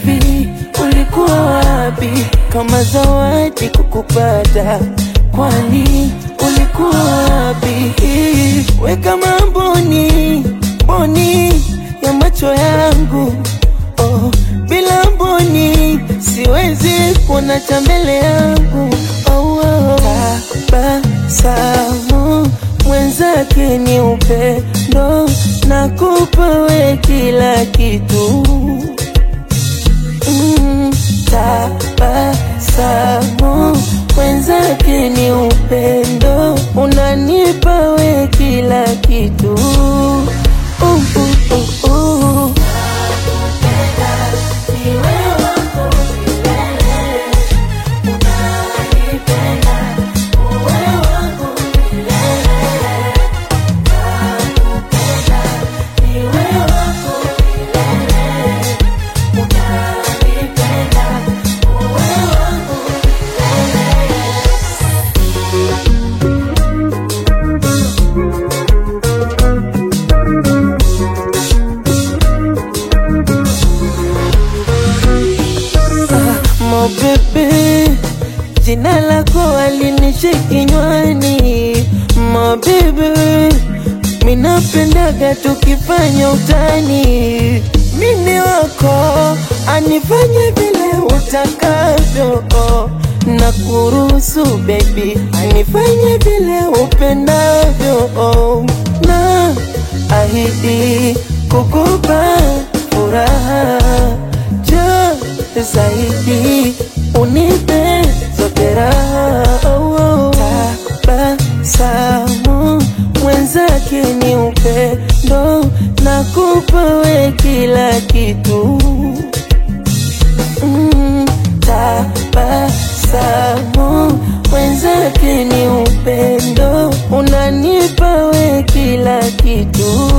Hivi ulikuwa wapi kama zawadi kukupata? Kwani ulikuwa wapi? We kama mboni mboni ya macho yangu oh, bila mboni siwezi kuona cha mbele yangu oh, oh. Tabasamu mwenzake ni upendo, nakupa we kila kitu mm, tabasamu mwenzake ni upendo, unanipa we kila kitu uh, uh, uh, uh. Mo bebe, jina lako alinishi kinywani. Mo bebe, minapendaga tukifanya utani. Mimi wako anifanye vile utakavyo, na kuruhusu baby, anifanye vile upendavyo, na ahidi kukupa furaha jo zaidi unipe zote raha oh, oh. Tabasamu mwenzake ni upendo, nakupa we kila kitu mm, tabasamu mwenzake ni upendo, unanipa we kila kitu